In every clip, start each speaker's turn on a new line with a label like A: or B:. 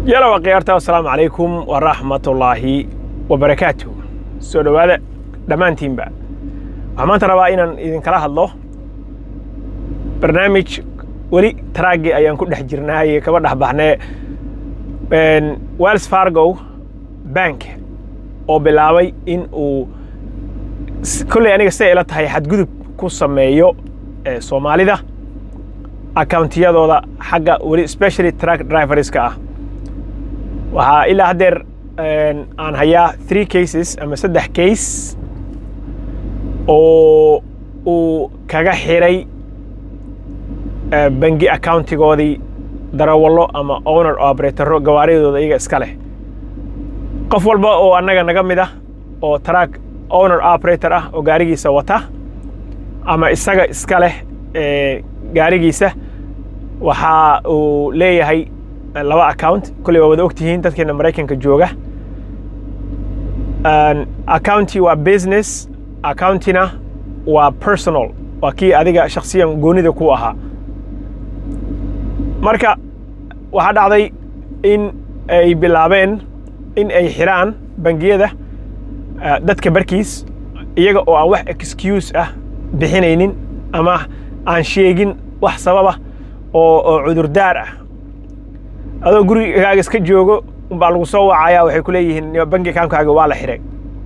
A: yalow akhyaarta assalaamu calaykum waraxmatullaahi wabarakaatuh soo dhowaada dhammaantiinba waxaan maanta rabaa inaan idinkala hadlo barnaamij weli taraagii ayaan ku dhex jirnaaye kaba dhex baxnee wells fargo bank oo bilaabay in uu kolley aniga siday ila tahay xadgudub ku sameeyo soomaalida accountiyadooda xagga weli specially track driverska ah waxaa ilaa haddeer aan hayaa three cases ama saddex case oo uu kaga xiray bangi accountigoodii darawallo ama owner operatoro gawaaridooda iyaga iska leh qof walba oo annaga naga mid ah oo track owner operator ah oo gaarigiisa wata ama isaga iska leh gaarigiisa waxa uu leeyahay laba account kolley waa wada ogtihiin dadkeena maraykanka jooga accounti waa business accountina waa personal waa kii adiga shaksiyan goonida ku ahaa marka waxaa dhacday in ay bilaabeen in ay xiraan bangiyada dadka barkiis iyaga oo aan wax excuse ah bixinaynin ama aan sheegin wax sababa oo oo cudurdaar ah adoo gurigaaga iska joogo umbaa lagu soo wacayaa waxay ku leeyihiin bangi akaunkaaga waa la xiray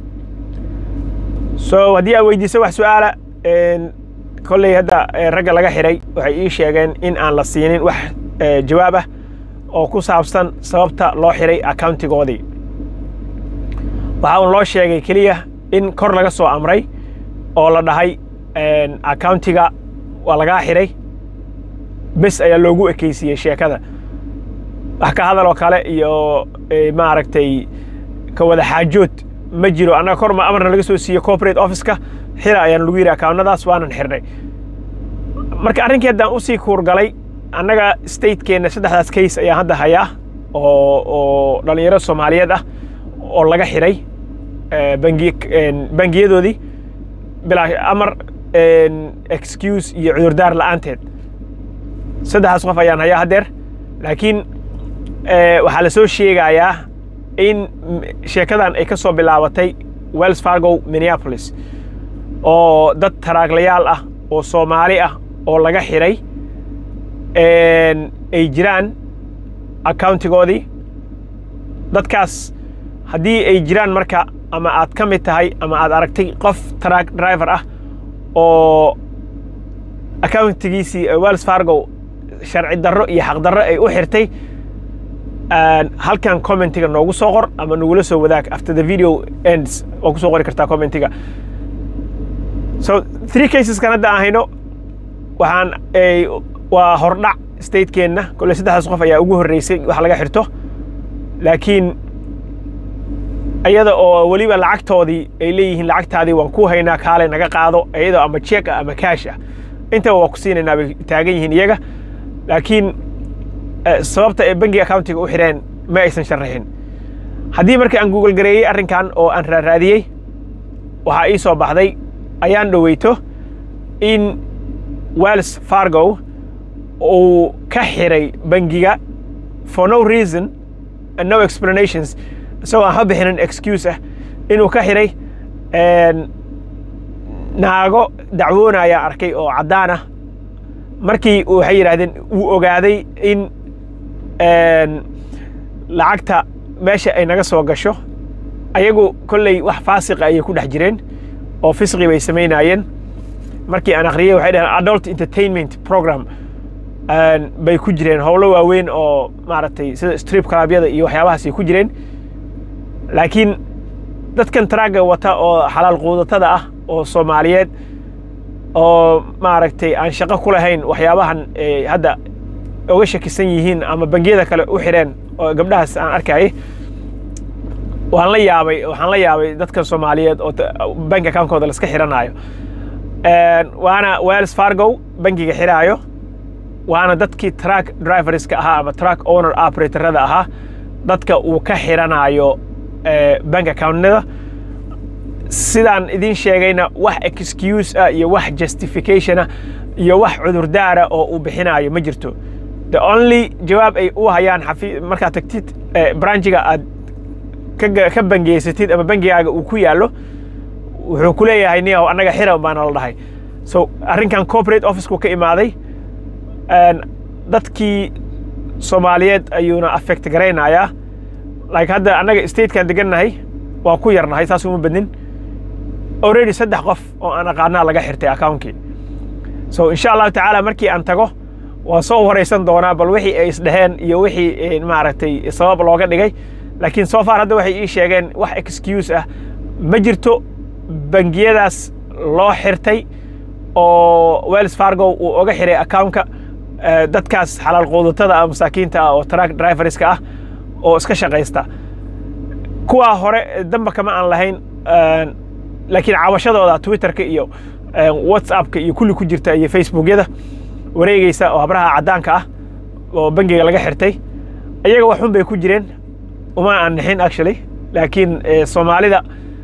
A: so haddii aad weydiiso wax su-aala kolley hadda ragga laga xiray waxay ii sheegeen in aan la siinin wax jawaab ah oo ku saabsan sababta loo xiray accountigoodii waxaa un loo sheegay keliya in kor laga soo amray oo la dhahay accountiga waa lagaa xiray bes ayaa loogu ekeysiiyey sheekada wax ka hadal oo kale iyo maaragtay ka wada xaajood ma jiro annaga kor ma amarna laga soo siiye corporate officeka xira ayaan lagu yidhi accountnadaas waanan xirnay marka arrinkii haddaan usii kuurgalay annaga statekeenna saddexdaas case ayaan hadda hayaa oo oo dhallinyaro soomaaliyeed ah oo laga xiray bangi bangiyadoodii bilaa amar excuse iyo cudurdaar la'aanteed saddexdaas qof ayaan hayaa haddeer laakiin waxaa la soo sheegayaa in sheekadan ay ka soo bilaabatay wells fargo minneapolis oo dad taraaglayaal ah oo soomaali ah oo laga xiray ay jiraan accountigoodii dadkaas haddii ay jiraan marka ama aad ka mid tahay ama aad aragtay qof track driver ah oo accountigiisii wells fargo sharci darro iyo xaq darro ay u xirtay halkan commentiga noogu soo qor ama nagula soo wadaag after the video ends waa kusoo qori kartaa commentiga so three caseskan hadda aan hayno waxaan waa hordhac statekeenna kolle saddexdaas qof ayaa ugu horreysay wax laga xirto laakiin iyada oo weliba lacagtoodii ay leeyihiin lacagtaadii waan ku haynaa kaale naga qaado iyadoo ama check ah ama cash ah intaba waa ku siinaynaa bay taagan yihiin iyaga laakiin sababta ay bangi accountiga u xireen ma aysan sharaxin haddii marka aan google gareeyey arrinkan oo aan raaraadiyey waxaa ii soo baxday ayaan dhoweyto in wells fargo uu ka xiray bangiga for no reason and no explanations isagoo aan ha bixinin excuse ah inuu ka xiray naago dacwoonaya arkay oo caddaan ah markii waxay yidhaahdeen uu ogaaday in lacagta meesha ay naga soo gasho ayagu kolley wax faasiqa ayay ku dhex jireen oo fisqi bay samaynaayeen markii aan akhriyey waxay dhaheen adult entertainment program bay ku jireen howlo waaweyn oo maaragtay sida strip clubyada iyo waxyaabahaasay ku jireen laakiin dadkan tragga wata oo xalaal quudatada ah oo soomaaliyeed oo maaragtay aan shaqo ku lahayn waxyaabahan hadda oga shakisan yihiin ama bangiyada kale u xireen oo gabdhahaas aan arkayay waan la yaabay waxaan la yaabay dadkan soomaaliyeed oo bank accountkooda laska xiranaayo waana wells fargo bangiga xiraayo waana dadkii track driverska ahaa ama track owner operatorada ahaa dadka uu ka xiranaayo bank accountnada sidaan idin sheegayna wax excuse ah iyo wax justification ah iyo wax cudurdaara oo uu bixinaayo ma jirto the only jawaab ay u hayaan xafi markaad tagtid branchiga aad ka bangeysatid ama bangigaaga uu ku yaallo wuxuu ku leeyahay niyaw annaga xira baana la dhahay so arrinkan corporate officku ka imaaday dadkii soomaaliyeed ayuuna affect garaynayaa like hadda annaga statekan degannahay waa ku yarnahay saas uma badnin already saddex qof oo aan aqaanaa laga xirtay accountkii so insha allahu tacaala markii aan tago waan soo waraysan doonaa bal wixii ay isdheheen iyo wixii maaragtay sabab looga dhigay laakiin so far hadda waxay ii sheegeen wax excuse ah ma jirto bangiyadaas loo xirtay oo wells fargo uu oga xiray accountka dadkaas xalaal quudatada ah masaakiinta ah oo truck driverska ah oo iska shaqaysta kuwaa hore damba kama aan lahayn laakiin caawashadooda twitterka iyo whatsappka iyo kulli ku jirta iyo facebookyada wareegeysa oo habraha caddaanka ah oo bangiga laga xirtay iyaga waxun bay ku jireen uma aan nixin actually laakiin soomaalida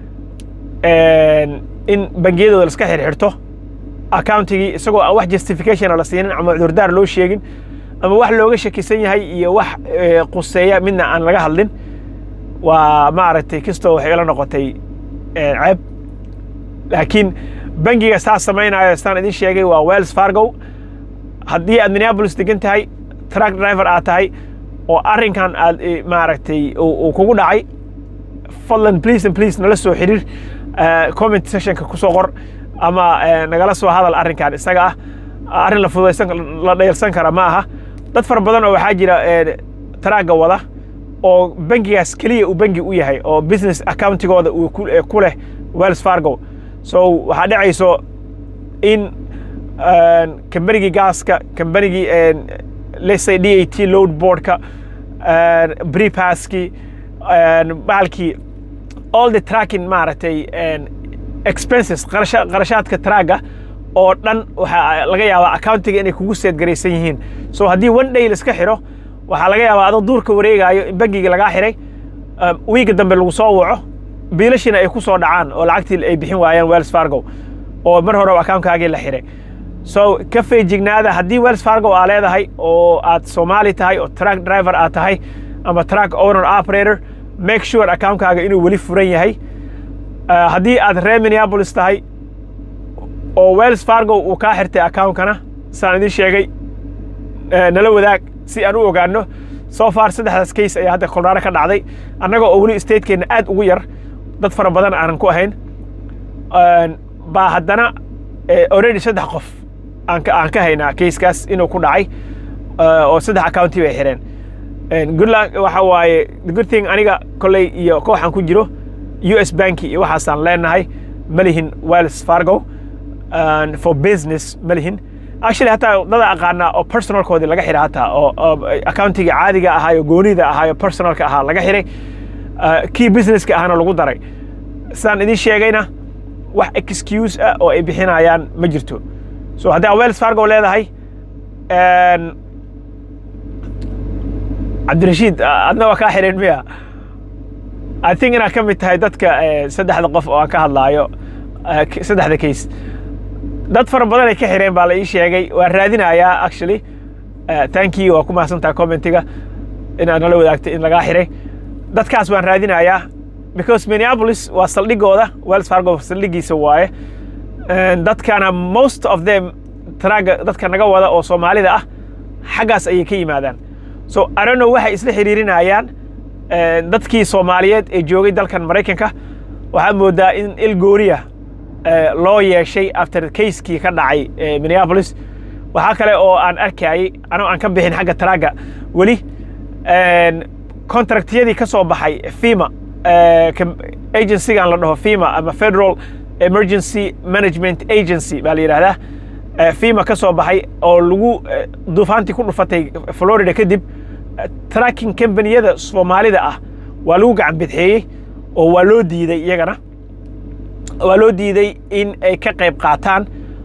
A: in bangiyadooda laska xirxirto accountigii isagoo aan wax justificationa la siinin ama cudurdaar loo sheegin ama wax looga shakisan yahay iyo wax quseeya midna aan laga hadlin waa maaragtay kastoo waxay ila noqotay ceeb laakiin bangiga saas samaynayo staan idin sheegay waa wells fargo haddii aad minneapolis degan tahay truck driver aad tahay oo arrinkan aad maaragtay uu kugu dhacay fadlan please and please nala soo xiriir comment sessionka ku soo qor ama nagala soo hadal arrinkan isaga ah arrin la fududaysan la dhayalsan kara ma aha dad fara badan oo waxaa jira taraagga wada oo bangigaas keliya uu bangi u yahay oo business accountigooda uu ku leh wells fargo so waxaa dhacayso in kambanigii gaaska kambanigii let's say d a t load boardka brepasskii bahalkii all the tracking maaragtay expenses qarashaadka traagga oo dhan waxaa laga yaabaa accountiga inay kugu seedgaraysan yihiin so haddii one day laiska xiro waxaa laga yaabaa adoo duurka wareegaayo in bangigii lagaa xiray wiiga dambe lagu soo waco biilashina ay ku soo dhacaan oo lacagtii ay bixin waayaan wells fargo oo mar hore accountkaagii la xiray so ka feejignaada haddii wells fargo aa leedahay oo aad soomaali tahay oo truck driver aad tahay ama truck owner operator make sure accountkaaga inuu weli furan yahay haddii aad reer minneapolis tahay oo wells fargo uu kaa xirtay accountkana saan idin sheegay nala wadaag si aan u ogaano so far saddexdaas case ayaa hadda colorado ka dhacday annaga oo weli stateenna aad ugu yar dad fara badan aanan ku ahayn baa haddana already saddex qof aan ka haynaa casekaas inuu ku dhacay oo saddex accounti bay xireen goodluck waxa waaye the good thing aniga kolley iyo kooxan ku jiro u s banki iyo waxaasaan leenahay ma lihin wells fargo for business ma lihin actually hataa dada aqaanaa oo personalkoodii laga xiray hataa oo accountiga caadiga ahaayo goonida ahaayo personalka ahaa laga xiray kii businesska ahana lagu daray sidaan idin sheegayna wax excuse ah oo ay bixinayaan ma jirto so haddii aa wells fargo leedahay cabdirashiid adna waa kaa xireen miya i think inaad ka mid tahay dadka saddexda qof oo aan ka hadlaayo saddexda case dad fara badan ay ka xireen baa la ii sheegay waan raadinayaa actually thank you waa ku mahadsantaha commentiga inaad nala wadaagtay in lagaa xiray dadkaas waan raadinayaa because minneapolis waa saldhigooda wells fargo saldhigiisa waaye dadkana most of them traaga dadka naga wada oo soomaalida ah xaggaas ayay ka yimaadaan so arono waxay isla xiriirinayaan dadkii soomaaliyeed ee joogay dalkan maraykanka waxaad moodaa in il gooriya loo yeeshay after casekii ka dhacay minneapolis waxaa kale oo aan arkayay anoo aan ka bixin xagga traaga weli contractyadii ka soo baxay fima agencygan la dhaho fima ama federal emergency management agency baa la yidhahdaa fima ka soo baxay oo lagu duufaantii ku dhufatay florida kadib tracking combaniyada soomaalida ah waa lagu gacan bidxeeyey oo waa loo diiday iyagana waa loo diiday in ay ka qayb qaataan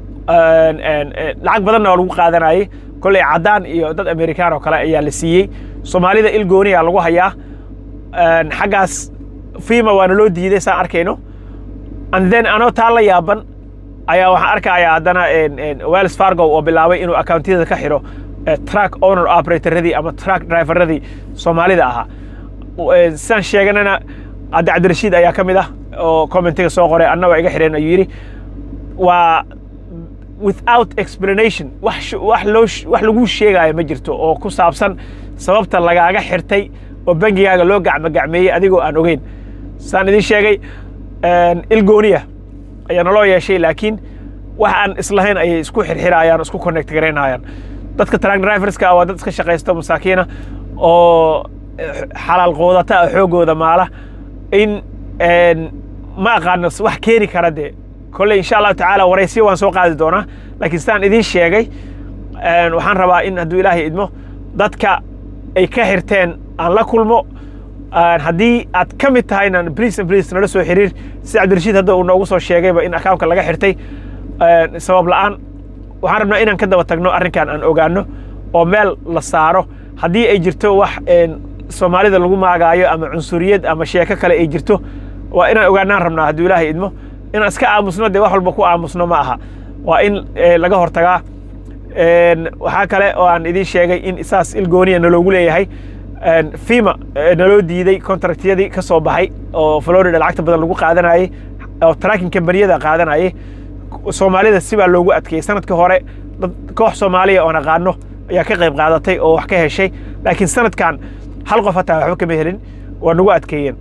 A: lacag badanna waa lagu qaadanayay kolley caddaan iyo dad amerikaan oo kale ayaa la siiyey soomaalida il gooniya lagu hayaa xaggaas fima waana loo diiday saan arkayno and then anoo taa la yaaban ayaa waxaan arkayaa haddana wells fargo oo bilaabay inuu accountiyada ka xiro truck owner operatorradii ama truck driverradii soomaalida ahaa sidaan sheeganana hadda cabdirashiid ayaa ka mid ah oo commentiga soo qoray anna waa iga xidheen ayuu yidhi waa without explanation wax wax loo wax lagu sheegaayo ma jirto oo ku saabsan sababta lagaaga xirtay oo bangigaaga loo gacmogacmeeyey adigoo aan ogeyn sidaan idiin sheegay ilgooniya ayaa naloo yeeshay laakiin wax aan islahayn ayay isku xirxirayaan isku connect garaynayaan dadka truck driverska waa dad iska shaqaysta masaakiina oo xalaal qoodata ah xoogooda maala in ma aqaano wax keeni kara dee kolley insha allahu tacaala waraysiyo waan soo qaadi doonaa laakiin sidaan idiin sheegay waxaan rabaa in hadduu ilaahay idmo dadka ay ka xirteen aan la kulmo haddii aad ka mid tahayna briis and briis nala soo xiriir si cabdirashiid hadda uu noogu soo sheegayba in akawnka laga xirtay sabab la'aan waxaan rabnaa inaan ka daba tagno arrinkan aan ogaano oo meel la saaro haddii ay jirto wax soomaalida lagu maagaayo ama cunsuriyad ama sheeko kale ay jirto waa inaan ogaanaan rabnaa hadduu ilaahay idmo inaan iska aamusno dee wax walba ku aamusno ma aha waa in laga hortagaa waxaa kale oo aan idiin sheegay in saas ilgooniya naloogu leeyahay fima naloo diiday contractyadii ka soo baxay oo florida lacagta badan lagu qaadanayey oo tracking kambaniyada qaadanayay soomaalida sibaa loogu adkeeyey sanadkii hore dad koox soomaaliya oon aqaano ayaa ka qayb qaadatay oo wax ka heshay laakiin sanadkan hal qof hataa waxba kama helin waa nagu adkeeyeen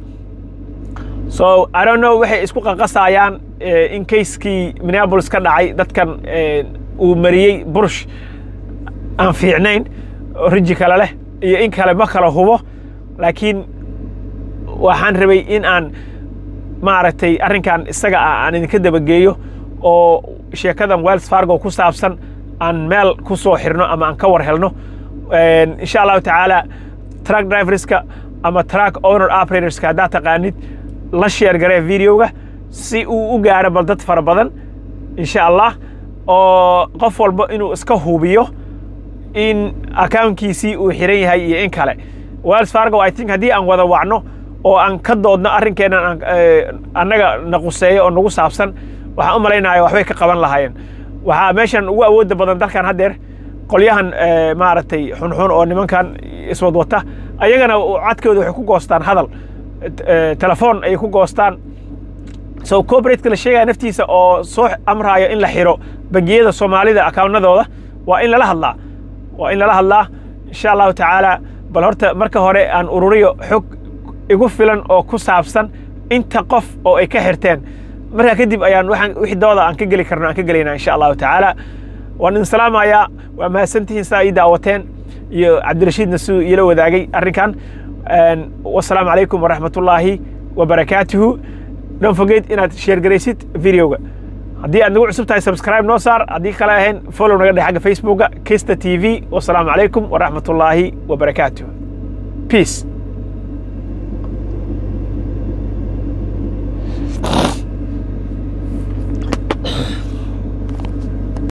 A: so i don't know waxay isku qaqasayaan in kayskii minneapolis ka dhacay dadkan uu mariyey burush aan fiicnayn riji kale leh iyo in kale ma kala hubo laakiin waxaan rabay in aan maaragtay arrinkan isaga ah aan idinka dabageeyo oo sheekadan wells fargo ku saabsan aan meel ku soo xirno ama aan ka war helno insha allahu tacaala truck driverska ama truck owner operatorska haddaad taqaanid la sheer garee videoga si uu u gaaro bal dad fara badan insha allah oo qof walba inuu iska hubiyo in akawnkiisii uu xiran yahay iyo in kale wells fargo i think haddii aan wada wacno oo aan ka doodno arrinkeennan annaga na quseeyo oo nagu saabsan waxaan u malaynaya waxbay ka qaban lahaayeen waxaa meeshan ugu awoodda badan dalkan haddeer qolyahan maaragtay xunxun oo nimankan iswadwata ayagana codkooda waxay ku goostaan hadal telefoon ayay ku goostaan so corporateka la sheegaya naftiisa oo soo amraayo in la xiro bangiyada soomaalida akaawnadooda waa in lala hadlaa waa in lala hadlaa insha allahu tacaala bal horta marka hore aan ururiyo xog igu filan oo ku saabsan inta qof oo ay ka xirteen markaa kadib ayaan waxaan wixii dooda aan ka geli karno aan ka gelaynaa insha allahu tacaala waan idin salaamayaa waa mahadsantihiin saa ii daawateen iyo cabdirashiidna siduu iila wadaagay arrinkan wasalaamu calaykum waraxmatullaahi wabarakaatuhu don't forget inaad sheer garaysid videoga haddii aad nagu cusub tahay subscribe noo saar haddii kale ahayn follow naga dheh xagga facebooka kista t v wasalaamu calaykum waraxmatullaahi wabarakaatuh peace